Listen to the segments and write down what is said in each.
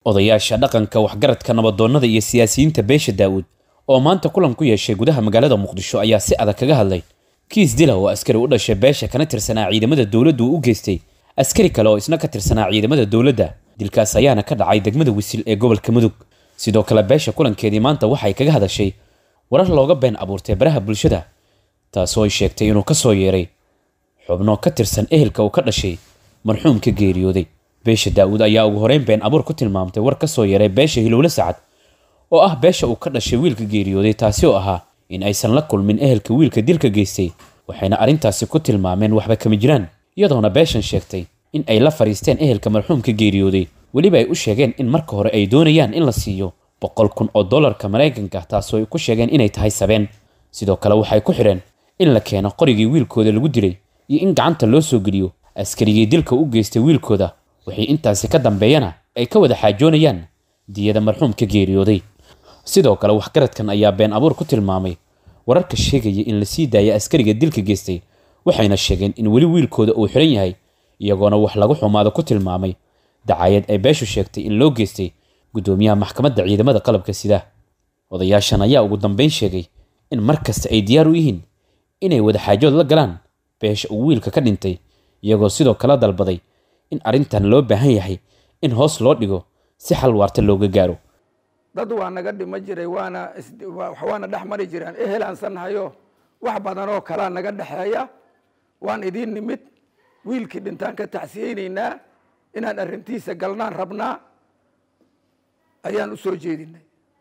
odayaasha dhaqanka waxgaradka nabadoonnada iyo siyaasiyiinta beesha daa'uud oo maanta kulan ku yeeshay gudaha magaalada muqdisho ayaa si adag kaga hadlay kiis dila oo askari u dhashay beesha kana tirsanaa ciidamada dowladdu uu u geystay askari kale oo isna ka tirsanaa ciidamada dowladda dilkaas ayaana ka dhacay degmada wisil ee gobolka mudug sidoo kale beesha kulankeedii maanta waxay kaga hadashay warar looga been abuurtay baraha bulshada taasoo ay sheegtay inuu ka soo yeeray xubno ka tirsan ehelka uu ka dhashay marxuumka geeriyooday beesha daa'uud ayaa ugu horeyn been abuur ku tilmaamtay war ka soo yeeray beesha hilowle sacad oo ah beesha uu ka dhashay wiilka geeriyooday taasi oo ahaa in aysan la kulmin ehelka wiilka dilka geystay waxayna arrintaasi ku tilmaameen waxba kama jiraan iyadoona beeshan sheegtay in ay la fadhiisteen ehelka marxuumka geeriyooday weliba ay u sheegeen in marka hore ay doonayaan in la siiyo boqol kun oo dollarka maraykanka taasoo ay ku sheegeen inay tahay sabeen sidoo kale waxay ku xidheen in la keeno qorigii wiilkooda lagu dilay iyo in gacanta loo soo geliyo askarigii dilka u geystay wiilkooda wixii intaasi ka dambeeyana ay ka wada xaajoonayaan diyada marxuumka geeriyooday sidoo kale waxgaradkan ayaa been abuur ku tilmaamay wararka sheegaya in la sii daaya askariga dilka geystay waxayna sheegeen in weli wiilkooda uu xiran yahay iyagoona wax lagu xumaado ku tilmaamay dacayad ay beeshu sheegtay in loo geystay guddoomiyaha maxkamadda ciidamada qalabka sida odayaashan ayaa ugu dambeyn sheegay in mar kasta ay diyaar u yihiin inay wada xaajood la galaan beesha uu wiilka ka dhintay iyagoo sidoo kale dalbaday in arrintan loo baahan yahay in hoos loo dhigo si xal waarta looga gaaro dad waa naga dhima jiray waana waana dhex mari jireen ehelaansanahayo wax badan oo kalaa naga dhexeeya waan idiin nimid wiilkii dhintaan ka tacsiyeynaynaa inaan arrintiisa galnaan rabnaa ayaan u soo jeedinay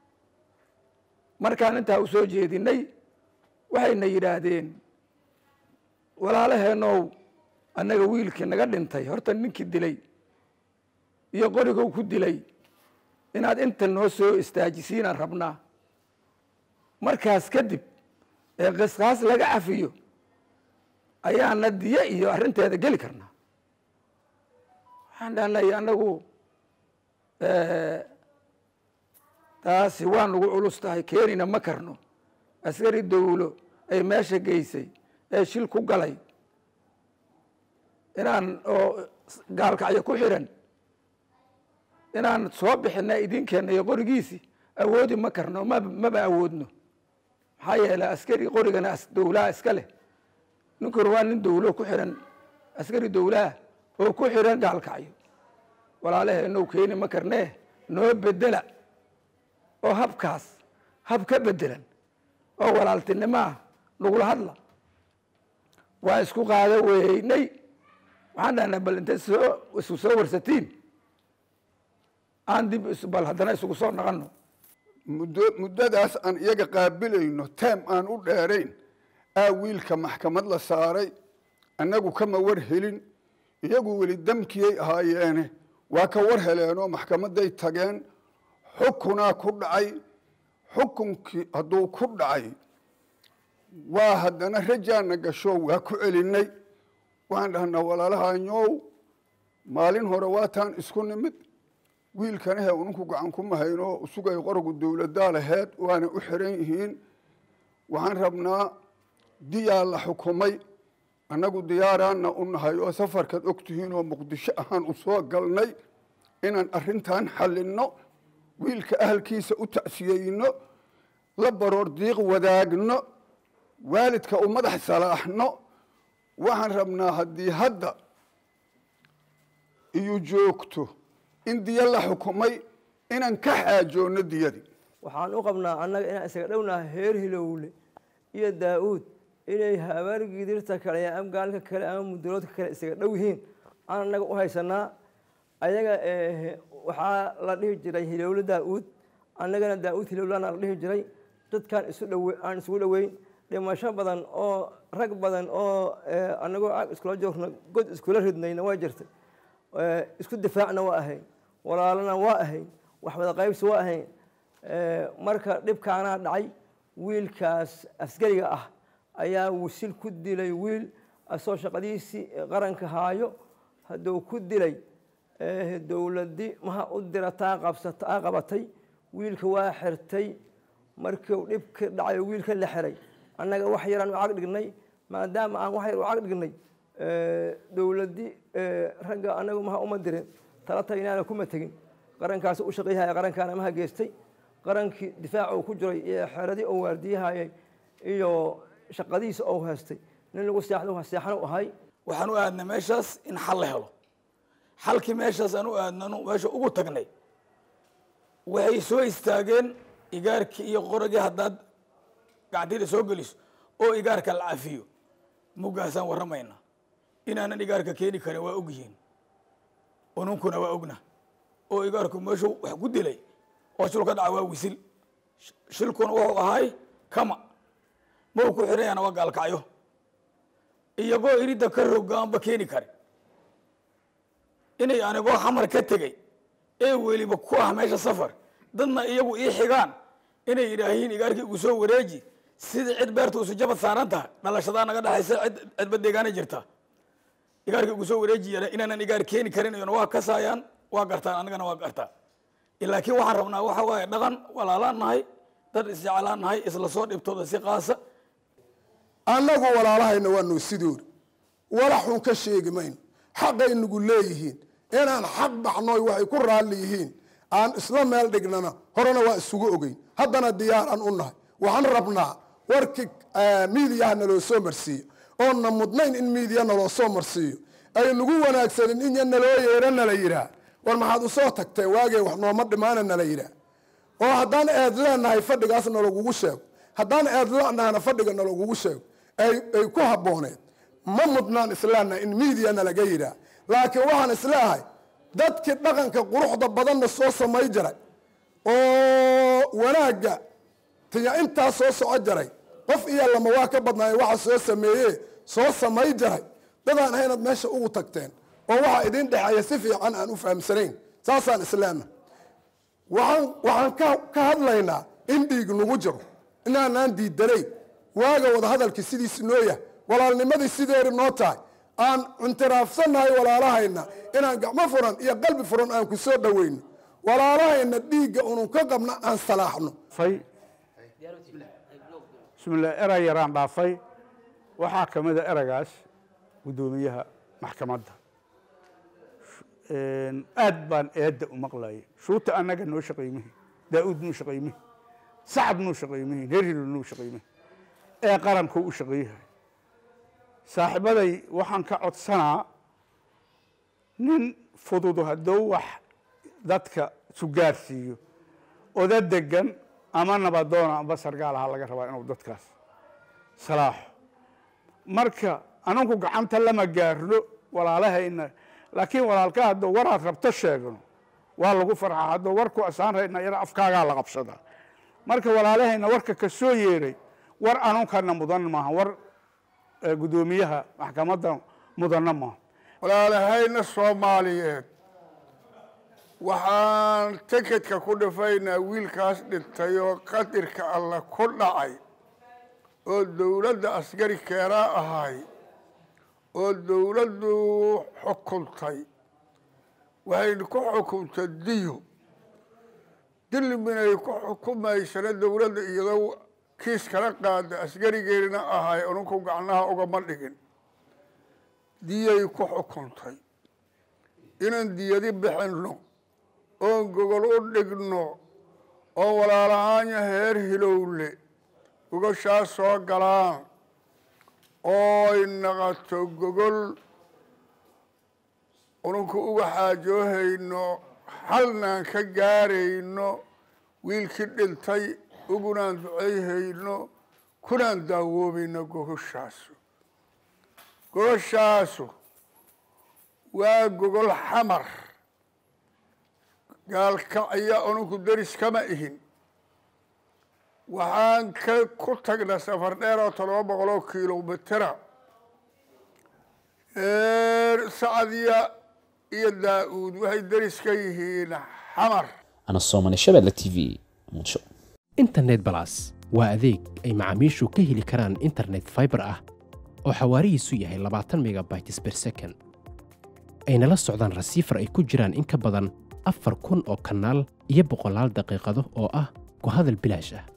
markaan intaa u soo jeedinay waxayna yidhaahdeen walaalaheenow annaga wiilkii naga dhintay horta ninkii dilay iyo qorigow ku dilay inaad inta noo soo istaajisiinaan rabnaa markaas kadib ee qisqaas laga cafiyo ayaana diye iyo arrinteeda geli karnaa waxaan dhahnay annagu taasi waa nagu culus tahay keenina ma karno askari dawlo ay meesha geysay ee shil ku galay inaan oo gaalkacyo ku xiran inaan soo bixina idinkeenna iyo qorigiisi awoodi ma karno ma maba awoodno maxaa yeelay askari qorigana dawlaha iska leh ninkuna waa nin dawlo ku xiran askari dawlaha oo ku xiran gaalkacyo walaalaheennow keeni ma karnee noo bedela oo habkaas hab ka bedelan oo walaaltinimaa nagula hadla waa isku qaado weynay waxaan dhahnay bal intay soo isku soo warsatiin aan dib bal haddana isugu soo naqano muddo muddadaas aan iyaga qaabilayno teem aan u dheerayn aa wiilka maxkamad la saaray annagu kama war helin iyagu weli damkiyay ahaayeene waa ka war heleenoo maxkamaday tageen xukunaa ku dhacay xukunkii hadduu ku dhacay waa haddana rajaana gasho waa ku celinay waxaan dhahnaa walaalahanyow maalin hore waataan isku nimid wiilkana he uninku gacan kuma hayno sugay qorogu dowladaa laheed waana u xiran yihiin waxaan rabnaa diyaa la xukumay annagu diyaaraana u nahay oo safarkaad og tihiin oo muqdisho ahaan u soo galnay inaan arrintan xallinno wiilka ahalkiisa u tacsiyeyno la baroor diiq wadaagno waalidka u madax salaaxno waxaan rabnaa haddii hadda iyo joogto in diyo la xukumay inaan ka xaajoonno diyadii waxaan u qabnaa annaga inaan isaga dhownaha heer hilowle iyo daa-uud inay habaargidirta kale iyo amgaalka kale ama muduloodka kale isaga dhow yihiin aan annaga u haysanaa ayaga waxaa la dhihi jiray hilowle daa-uud annagana daa-uud hilowlana la dhihi jiray dadkaan isu dhowe aan isugu dhoweyn dhimasho badan oo rag badan oo annagoo caag iskula joogno god iskula ridnayna waa jirtay isku difaacna waa ahayn walaalana waa ahayn wax wada qaybsi waa ahayn marka dhibkaanaa dhacay wiilkaas askariga ah ayaa wisil ku dilay wiil asoo shaqadiisii qaranka haayo hadduu ku dilay dowladdi maha u dira taa qabsata aa qabatay wiilka waa xirtay markuu dhibka dhacay wiilka la xiray annaga wax yaraan u cag dhignay maadaama aan wax yar u cag dhignay dowladdi ragga annagu maha uma dirin tala taginaana kuma tegin qarankaas u shaqayhaya qarankaana maha geystay qarankii difaaca uu ku jiray iyo xeeradii uu waardiyahayay iyo shaqadiisa uu haystay nin lagu seexdo seexan u ahay waxaan u aadnay meeshaas in xal la helo xalkii meeshaas aan u aadnano meesha ugu tagnay waxay soo istaageen igaarkii iyo qoragii haddaad gacantida soo geliso oo igaarka la cafiyo muggaasaan warramaynaa inaanan igaarka keeni karin waa ogyihiin ununkuna waa ogna oo igaarku meeshuu wax ku dilay oo shil ka dhaca waa wisil shilkuna wuxuu ahay kama mau ku xirayana waa gaalkacyo iyagoo iridda ka rogaanba keeni kare inay anigoo xamar ka tegey ee weliba ku ah meesha safar dadna iyagu ii xigaan inay yidhaahiin igaarkii igu soo wareeji sidii cid beerta usu jabad saaran tahay dhalashadaa naga dhexaysa cid cidba deegaana jirta igaarkii igu soo wareejiya inaanan igaar keeni karin iyona waa kasaayaan waa gartaan anigana waa gartaa laakiin waxaan rabnaa waxa waaye dhaqan walaalaan nahay dad isjeclaan nahay isla soo dhibtooda si qaasa annagu walaalahayna waa noo sidoori walaxun ka sheegi mayno xaqay nagu leeyihiin inaan xaq baxnoy waxay ku raalli yihiin aan isla meel dhignana horena waa isugu ogeyn haddana diyaaraan u nahay waxaan rabnaa warkii miidiyaha naloo soo marsiiyo oonna mudnayn in miidiya naloo soo marsiiyo ay nagu wanaagsanin in naloo yeero nala yidhaah war maxaad usoo tagteen waagee wax nooma dhimaana nala yidhaah oo haddaan eed leenahay fadhigaas nalagugu sheego haddaan eed lenahana fadhiga nalagugu sheego ay ku habbooneed ma mudnaan islaana in miidiya nalaga yidhaah laakiin waxaan isleehay dadkii dhaqanka quruxda badanna soo samay jiray oo wanaagga tiya intaa soo soco jaray qof iyo lama waa ka badnaay waxa soo sameeye soo samay jaray dadaan ahaynaad meesha ugu tagteen oo waxaa idin dhexeeya si fiican aan u fahamsanayn saasaan islaana waxaan waxaan ka ka hadlaynaa in dhiig nagu jiro inaanaan diidanayn waaga wadahadalkii sidiisi noo yahay walaalnimadii sideeri noo tahay aan cintiraafsannahay walaalahayna inaan gacmo furan iyo qalbi furan aan ku soo dhoweyno walaalahayna dhiigga unun ka qabna aan salaaxno bismillah eray yaraan dhaafay waxaa ka mid a eragaas guddoomiyaha maxkamadda aad baan eedda u maqlayay shuuta annaga noo shaqaymihi daa'uud nuu shaqaymihi sacad nuu shaqaymihi herhilo nuu shaqaymihi ee qaranku u shaqayyahay saaxiibaday waxaan ka codsanaa nin fududu hadduu wax dadka sugaarsiiyo oda degan ama nabadoona amba sargaal ahaa laga rabaa inuu dadkaas salaaxo marka ananku gacanta lama gaarno walaalahayna laakiin walaalka hadduu waraad rabto sheegno waa lagu farxaa hadduu warku asaan rayna ina afkaagaa la qabsadaa marka walaalahayna warka ka soo yeeray war anunkana mudan maaha war guddoomiyaha maxkamadda mudanna maaha walaalahayna soomaaliyeed waxaan tikedka ku dhifaynaa wiilkaas dhintay oo qadirka alla ku dhacay oo dowladda askari keenaa ahay oo dowladdu xukuntay waxay ku xukuntay diyo dilminay ku xukumaysana dowladda iyadoo kiis kala qaada askarigeedina ahay ununku gacnaha ugama dhigin diyay ku xukuntay inaan diyadi bixinno oon gogol u dhigno oo walaalahaanya heer hilowle gogashaas soo galaan ooy naqato gogol ununku uga xaajoohayno halnaan ka gaarayno wiilkii dhintay ugunaan ducayhayno kunaan daawoobayno gogoshaasu gogoshaasu waa gogol xamar gaalkacya ununku deris kama ihin waxaan ka ku tagna safar dheer oo todoba boqol oo kilomitera sacdiya iyo daa-uud waxay deris ka yihiin xamar ana soomane shabeelle t v muqdisho internet balas waa adeeg ay macaamiishu ka heli karaan internet fiber ah oo xawaarihiisu yahay labaatan megabytes per second ayna la socdaan rasiifar ay ku jiraan in ka badan afar kun oo kanaal iyo boqolaal daqiiqado oo ah ku hadal bilaash ah